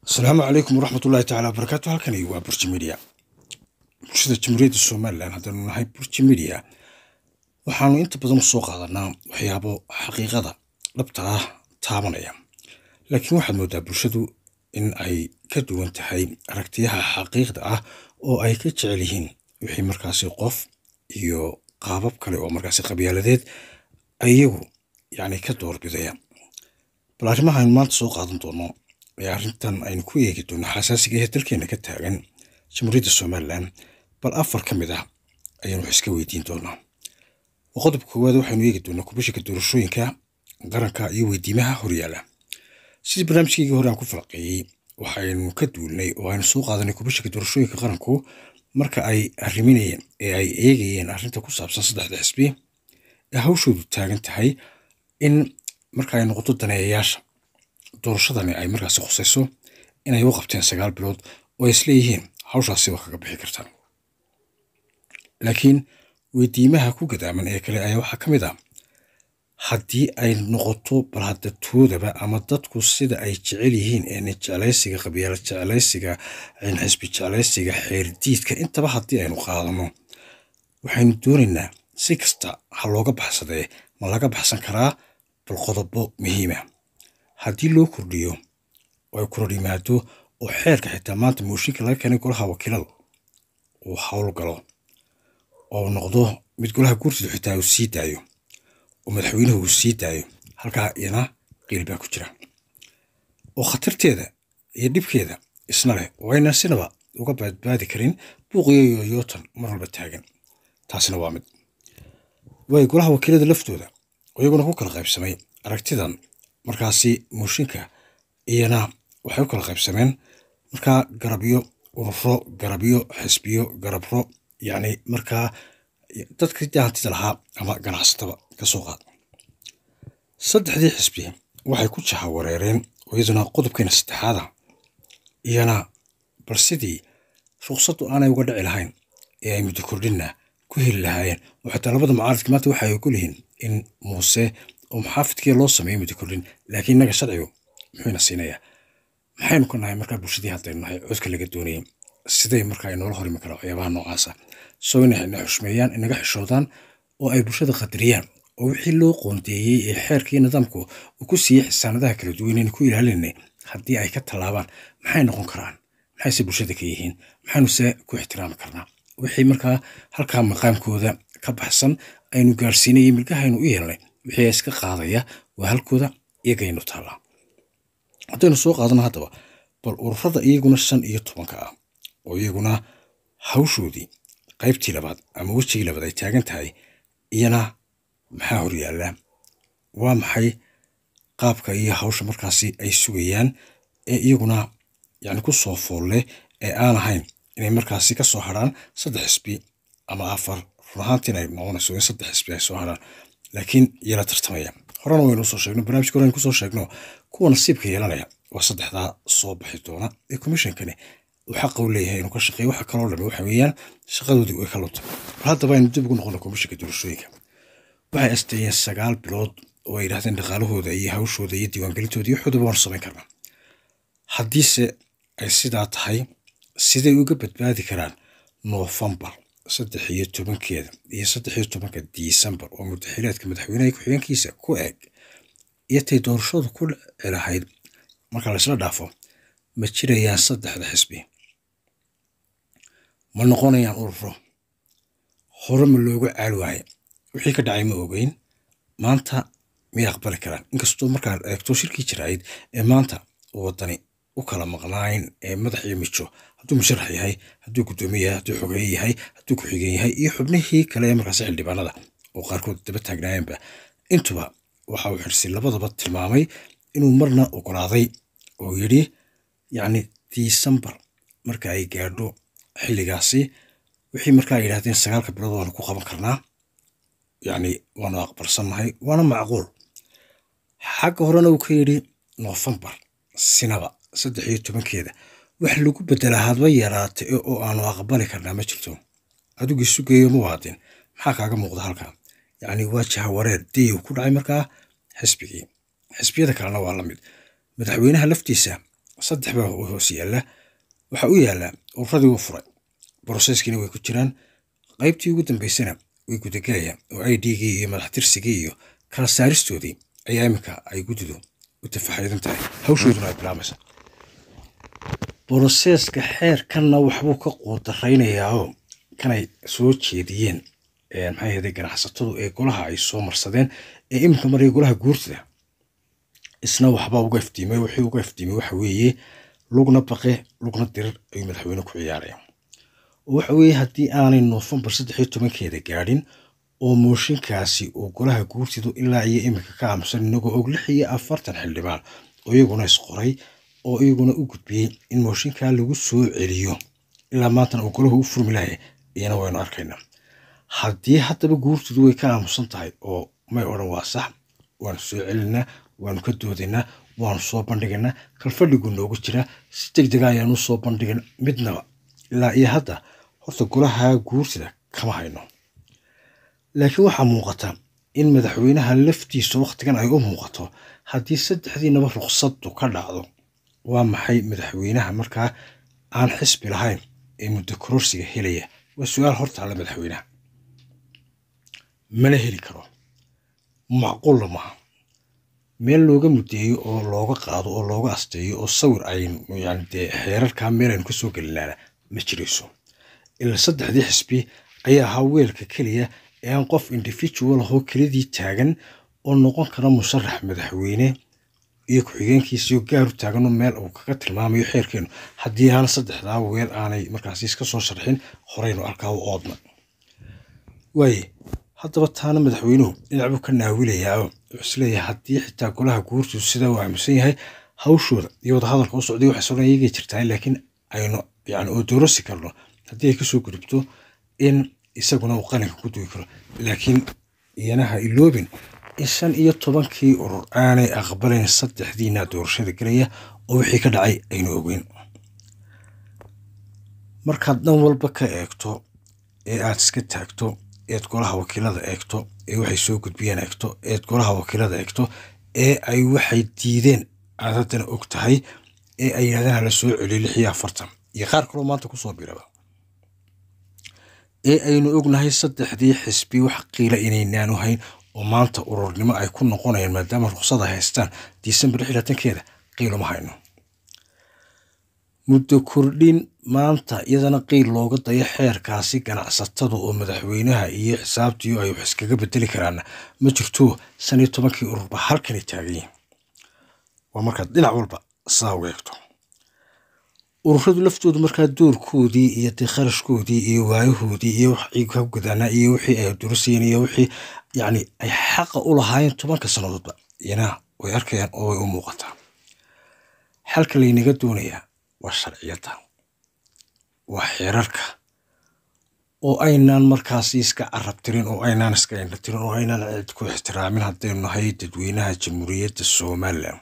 asalaamu calaykum waraxmat ullahi tacala wabarakaatu halkani waa burji media bulshada jamhuuriyadda somalilan haddaanu nahay burji media waxaanu inta badan usoo qaadanaa waxyaabo xaqiiqada dhabta ah taabanaya laakiin waxaad moodaa bulshadu in ay ka duwan tahay aragtiyaha xaqiiqda ah oo ay ka jecel yihiin wixii markaasi qof iyo qaabab kale oo markaasi qabyaaladeed iyagu yacni ka doorbidaya bal arrimaha aynu maanta soo qaadan doono ee arrintan aynu ku eegi doono xasaasiga ee dalkeena ka taagan jamhuuriyadda somalilan bal afar ka mid ah ayaanu wax iska weydiin doonaa oo qodobka koowaad waxaynu eegi doonaa kubashika doorashooyinka qaranka iyo weydiimaha horyaala sidii barnaamijkeygii hore aan ku falaqeeyey waxaynu ka duulnay oo aynu soo qaadanay kubashika doorashooyinka qaranku marka ay arriminayeen ee ay eegayeen arrinta ku saabsan saddexda xisbi ee hawshoodu taagan tahay in marka ay noqoto daneeyayaasha doorashadani ay markaasi khusayso inay u qabteen sagaal bilood oo ay isleeyihiin hawshaasi waa kaga bixi kartaan laakiin weydiimaha ku gadaaman ee kale ayaa waxaa ka mid ah haddii ay noqoto bal hadda toodaba ama dadku sida ay jecel yihiin een jeclaysiga qabyaala jeclaysiga xisbi jeclaysiga xeerdiidka intaba haddii aynu qaadano waxaynu doonaynaa si kasta ha looga baxsadee ma laga baxsan karaa bal qodobo muhiima haddii loo kordhiyo oo ay koror yimaado oo xeerka xitaa maanta mooshinka laga keenay golaha wakiilada uu hawl galo oo noqdo mid golaha guurtida xitaa uu sii daayo oo madaxweynuhu uu sii daayo halkaa iyana qiil baa ku jira oo khatarteeda iyo dhibkeeda isna leh oo aynan sinaba uga badbaadi karin buuqiyo yoyootan mar walba taagan taasina waa mid waayo golaha wakiilada laftooda oo iyaguna ku kala qaybsamay aragtidan markaasi mooshinka iyana waxay u kala qaybsameen markaa garabyo ururo garabyo xisbiyo garabro yacni markaa dadkii hantida lahaa ama ganacsataba ka soo qaad saddexdii xisbi waxay ku jaha wareereen oo iyaduna qodobkeena saddexaada iyana bal sidii ruqsaddu aanay uga dhici lahayn ee ay muddo kordhinna ku heli lahaayeen oo xitaa labada mucaaradka maanta waxay ogol yihiin in muuse oo maxaafidkii loo sameeyey muddo kordhin laakiin innaga sharcigu muxuuna siinayaa maxaynu ka nahay markaa bulshadii haddaynu nahay codka laga doonayay siday markaa ay noola horimi karaan waxyaabaha noocaasa soo inay ina xushmeeyaan inaga xishoodaan oo ay bulshada qadariyaan oo wixii loo qoondeeyey ee xeerkii nidaamku uu ku siiyey xisaanadaha kala duwan inaynu ku ilaalinay haddii ay ka tallaabaan maxay noqon karaan maxayse bulshada ka yihiin maxaynu se ku ixtiraami karnaa wixii markaa halkaa maqaamkooda ka baxsan aynu gaarsiinayay milgahaynu u yeelnay wixii iska qaadaya waa halkooda iyagaynu taallaa haddaynu soo qaadano haddaba bal ururada iyaguna shan iyo tobanka ah oo iyaguna hawshoodii qaybtii labaad ama wejigii labaad ay taagan tahay iyana maxaa horyaallaa waa maxay qaabka iyo hawsha markaasi ay sugayaan ee iyaguna yacni ku soo foolle ee aan ahayn inay markaasi ka soo harhaan saddex xisbi ama afar run ahaantiin ay noqonayso in saddex xisbi ay soo harhaan laakiin iyala tartamaya horena waynu usoo sheegno barnaamijka hore aynu kusoo sheegno kuwa nasiibka yeelanaya waa saddexdaa soo baxi doona ee commishonkani uu xaqa u leeyahay inuu ka shaqeeyo waxa kaloo dhami waxa weeyaan shaqadoodii way ka lunta bal haddaba aynu dib ugu noqono commissionka doorashooyinka waxay asteeyeen sagaal bilood oo ay yidhahdeen dhaqaalahooda iyo hawshooda iyo diiwaangelintooda iyo waxoodaba waanu samayn karnaa haddiise ay sidaa tahay siday uga badbaadi karaan noofembar saddex iyo tobankeeda iyo saddex iyo tobanka disembar oo mudaxileedka madaxweynaha ku-xigeenkiisa ku eg iyo tay doorashadu ku dhici lahayd marka laysla dhaafo ma jirayaan saddexda xisbi ma noqonayaan ururo hore ma looga caali waaye wixii ka dhacay ma ogeyn maanta miyay aqbali karaan inkastoo markaad eegto shirkii jiraayid ee maanta waddani u kala maqnaayn ee madax iyo mijo hadduu musharax yahay hadduu guddoomiye yahay hadduu xogeeye yahay hadduu ku-xigeen yahay iyo xubnihii kale ee markaasi xildhibaanada oo qaarkood daba taagnaayeenba intuba waxa uu xirsi labadaba tilmaamay inuu marna ogolaaday oo yidhi yacni disembar marka ay gaadho xilligaasi wixii markaa ay yidhahdeen sagaalka bilood waanu ku qaban karnaa yacni waanu aqbalsannahay waana macquul xagga horena uu ka yidhi noofembar sinaba saddex iyo tobankeeda wax lagu bedelaa hadba yaraatay oo aanu aqbali karnaa ma jirto adigii sugeeyo ma waadin maxaa kaaga muuqda halkaa yacni waa jahawareer dayow ku dhacay markaa xisbigii xisbiyada kalena waa la mid madaxweynaha laftiisa saddex baa hoos yaalla waxa u yaallaa ururadii wuu furay broseskiina way ku jiraan qaybtii ugu dambeysana way gudagelayaan oo i d-gii iyo madaxtirsigii iyo kala saaristoodii ayaa iminka ay guddidu u tafaxaydan tahay hawshooduna ay bilaamaysa broseska xeerkanna waxbuu ka quudaraynayaao kanay soo jeediyeen maxay ahday ganacsatadu ee golaha ay soo marsadeen ee iminka maraya golaha guurtida isna waxbaa uga iftiimay wixii uga iftiimay waxa weeye lugna baqe lugna dirir ayuu madaxweyne ku ciyaaraya oo waxa weeye haddii aanay noofembar saddex iyo tobankeeda gaadhin oo mooshinkaasi uu golaha guurtidu ilaa iyo iminka ka aamusan inagoo og lix iyo afartan xildhibaan oo iyaguna isqoray oo iyaguna u gudbiyey in mooshinkaa lagu soo celiyo ilaa maantana uu golahu u furmi lahay iyana waynu arkaynaa haddii haddaba guurtidu way ka aamusan tahay oo may odhan waa sax waanu soo celinaa waanu ka doodaynaa waanu soo bandhigaynaa kalfadhigu noogu jiraa si deg dega ayaanu soo bandhigin midnaba ilaa iyo hadda horta golaha guurtida kama hayno laakiin waxaa muuqata in madaxweynaha laftiisa wakhtigan ay u muuqato haddii saddexdiinaba ruqsaddu ka dhacdo waa maxay madaxweynaha markaa aan xisbi lahayn ee muddo kororsiga helaya waa su-aal hortaalla madaxweynaha mana heli karo macquulla maaha meel looga mudeeyo oo looga qaado oo looga asteeyo oo sawir aynu yani dee xeerarkaa meel aynu kasoo gelinaana ma jirayso ilaa saddexdii xisbi ayaa ahaa weelka keliya ee aan qof individual ahoo kelidii taagan oo noqon kara musharax madaxweyne iyo ku-xigeenkiisiyo gaaru taaganoo meel uu kaga tilmaamayo xeerkeenu haddii aan saddexdaa weel aanay markaasi iska soo sharxin horeynu arkaa u oodna waaye haddaba taana madaxweynuhu dhinac buu ka naawilayaao wuxuu isleeyahay haddii xitaa golaha guurtu sidaa uu aaminsan yahay hawshooda iyo wadahadalka u socday waxay sodhan iyagay jirtaa laakiin aynu yani oo doorasi karno haddii ay kasoo gudubto in isaguna uu qalinka ku dugi karo laakiin iyanaha iloobin in shan iyo tobankii urur aanay aqbalayn saddexdiina doorashada gelaya oo wixii ka dhacay aynu ogeyn markaad dhan walba ka eegto ee aad iska taagto eed golaha wakiilada eegto ee waxay soo gudbiyeen eegto eed golaha wakiilada eegto ee ay waxay diideen aad haddana og tahay ee ay yidhahdeen hala soo celiyo lix iyo afartan iyo qaar kaloo maanta kusoo biraba ee aynu ognahay saddexdii xisbi wax qiila inaynaanu hayn oo maanta ururnimo ay ku noqonayaan maadaama ruqsada haystaan disembar lix latankeeda qiiluma hayno muddo kordhin maanta iyadana qiil looga dayo xeerkaasi ganacsatada oo madaxweynaha iyo xisaabtiiyo ay wax iskaga bedeli karaana ma jirto shan iyo tobankii ururba halkanay taagayiin waa markaad dhinac walba saa uga eegto ururadu laftoodu markaa doorkoodii iyo dee kharashkoodii iyo waayahoodii iyo waxii ka gudaanaa iyo wixii ay durasayeen iyo wixii yacni ay xaqa u lahaayeen tobanka sannadoodba iyana way arkayaan oo way u muuqataa xalka laynaga doonayaa waa sharciyadda waa xeerarka oo aynaan markaasi iska carab tirin oo aynaan iska indha tirin oo aynaan cid ku ixtiraamin haddaynu nahay dadweynaha jamhuuriyadda somalilan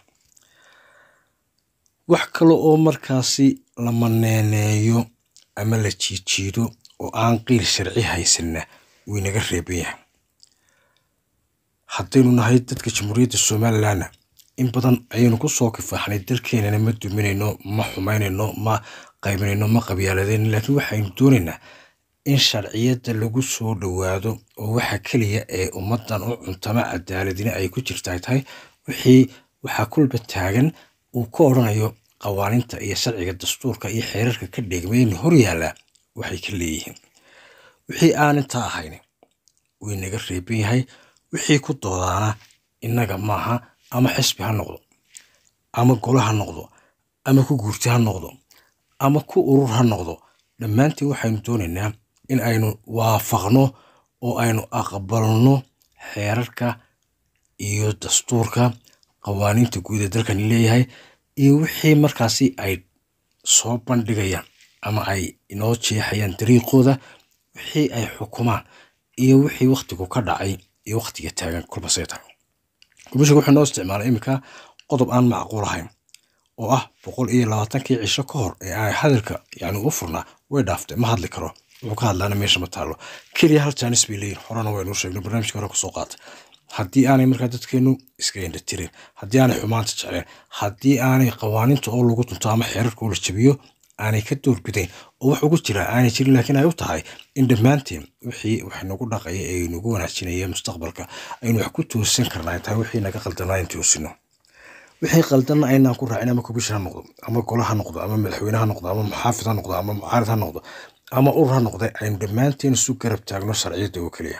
wax kale oo markaasi la maneeneeyo ama la jiijiido oo aan qiil sharci haysanna waynaga reeban yahay haddaynu nahay dadka jamhuuriyadda somalilanna in badan ayaynu kusoo kifaaxnay dalkeenana ma duminayno ma xumaynayno ma qaybinayno ma qabyaaladayno laakiin waxaynu doonaynaa in sharciyadda lagu soo dhowaado oo waxa keliya ee ummaddan u cuntama cadaaladina ay ku jirta ay tahay wixii waxaa kulba taagan uu ka odhanayo qawaaninta iyo sharciga dastuurka iyo xeerarka ka dheegmayna hor yaallaa waxay ka leeyihiin wixii aan intaa ahayn way naga reeban yahay wixii ku doodaana innaga maaha ama xisbi ha noqdo ama golo ha noqdo ama ku guurti ha noqdo ama ku urur ha noqdo dhammaantiin waxaynu doonaynaa in aynu waafaqno oo aynu aqbalno xeerarka iyo dastuurka qawaaniinta guud ee dalkani leeyahay iyo wixii markaasi ay soo bandhigayaan ama ay inoo jeexayaan dariiqooda wixii ay xukumaan iyo wixii wakhtigu ka dhacay iyo wakhtiga taagan kulbasay tahay gubashiga wuxuu noo isticmaalay iminka qodob aan macquul ahayn oo ah boqol iyo labaatankii cisho ka hor ee ay hadalka yani u furnaa way dhaaftay ma hadli karo wuxuu ka hadlaana meesha ma taallo keliya hal jaanis bay leeyihin horena waynuu sheegnay barnaamijka hore kusoo qaatay haddii aanay markaa dadkeenu iska indhatirin haddii aanay xumaanta jecleen haddii aanay qawaaninta oo lagu dunto ama xeerarka oo la jabiyo aanay ka doorbidayn oo wax ugu jira aanay jirin laakiin ay u tahay in dhammaanteen wixii wax nagu dhaqaya ee nagu wanaajinaya mustaqbalka aynu wax ku toosan karnaa tahay wixii naga qaldanaa in toosino wixii qaldanna aynaan ku raacin ama kubisha ha noqdo ama golo ha noqdo ama madaxweyne ha noqdo ama muxaafid ha noqdo ama mucaarid ha noqdo ama urur ha noqde aynu dhammaanteen isu garab taagno sharciyadda oo keliya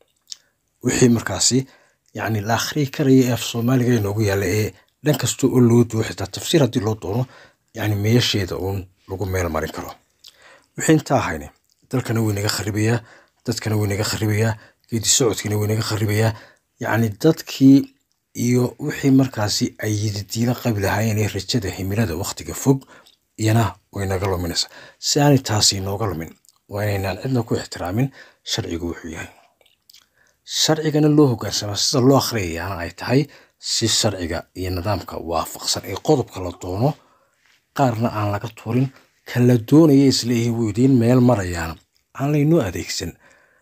wixii markaasi yacni la akhriyi karaya ee af soomaaliga inoogu yaalla ee dhan kasta oo loo duwo xitaa tafsiir haddii loo doono yacni meesheeda uun lagu meel marin karo wixii intaa ahayne dalkana way naga kharibayaa dadkana way naga kharibayaa geedi socodkiina way naga kharibayaa yacni dadkii iyo wixii markaasi ay yididiila qabi lahaayeen ee rajada himilada wakhtiga fog iyana way naga luminaysaa si aanay taasi inooga lumin waa inaynaan cidna ku ixtiraamin sharcigu wuxuu yahay sharcigana loo hogaansamaa sida loo akhriyayaana ay tahay si sharciga iyo nidaamka waafaqsan ee qodobka la doono qaarna aan laga tuurin kan la doonaya isleeyihiin wuu idiin meel marayaana aan laynoo adeegsan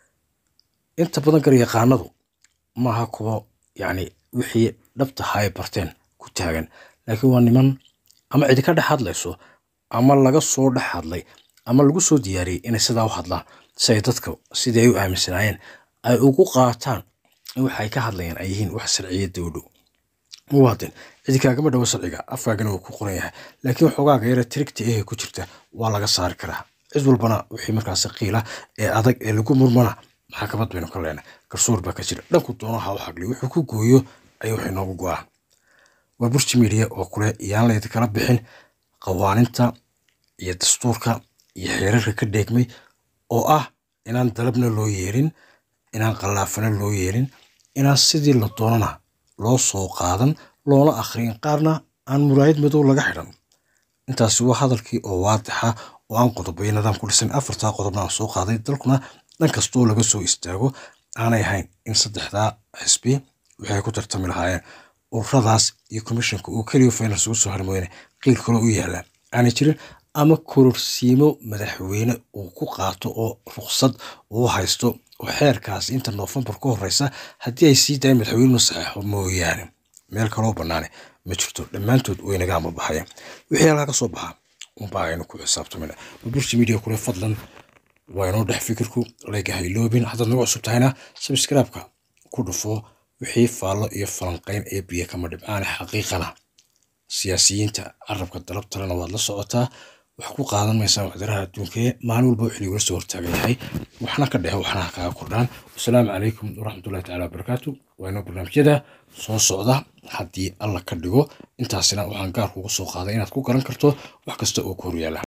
inta badan garyaqaanadu maaha kuwa yacni wixii dhabtaha ay barteen ku taagan laakiin waa niman ama cidi ka dhex hadlayso ama laga soo dhex hadlay ama lagu soo diyaariyey inay sidaa u hadlaan si ay dadka sidii ay u aaminsanaayeen ay ugu qaataan in waxay ka hadlayaan ay yihiin wax sharciyadda u dhow muwaadin cidi kaagama dhowo sharciga afkaagana wuu ku qoran yahay laakiin waxoogaaga yare tirigta ehe ku jirta waa laga saari karaa cid walbana wixii markaasi qiila ee adag ee lagu murmana maxakamad baynu ka leenay garsoor baa ka jira dhanku doonaha u xagliyo wuxuu ku gooyo ayuu wax inoogu go-aan waa burji media oo kule iyaan laydi kala bixin qawaaninta iyo dastuurka iyo xeerarka ka dheegmay oo ah inaan dalabna loo yeelin inaan qallaafana loo yeelin inaan sidii la doonana loo soo qaadan loona akhriyin qaarna aan muraayad madow laga xidhan intaasi waa hadalkii oo waadixa oo aan qodobayo nidaam ku dhisan afartaa qodobna aan soo qaaday dalkuna dhan kastoo laga soo istaago aanay ahayn in saddexdaa xisbi waxay ku tartami lahaayeen ururadaas iyo commissionka uu keliya finance ugu soo harmooyne qiil kale u yaalla aanay jirin ama kororsiimo madaxweyne uu ku qaato oo ruqsad uu haysto oo xeerkaas inta noofembar ka horeysa haddii ay sii dayan madaxweyne saxeexo mooyaane meel kaloo bannaane ma jirto dhammaantood waynaga ama baxaya wixii halkaa ka soo baxa unbaa aynu ku xisaabtamina burji media kule fadlan waa inoo dhex fikirku layga hayloobin haddaad nagu cusub tahayna sabskraibka ku dhufo wixii faallo iyo falanqayn ee biyo kama dhibcaane xaqiiqana siyaasiyiinta carabka dalabtalena waad la socotaa wax ku qaadan maysaa waxdaraha adduunkee maalin walba wixii lagula soo hortaagan yahay waxna ka dhehe waxna ha kaga kordhaan wasalaamu calaykum waraxmatullahi tacala wabarakaatu waa inoo barnaamijyada soo socda haddii alla ka dhigo intaasina waxaan gaar kugu soo qaaday inaad ku garan karto wax kasta oo ku horyaala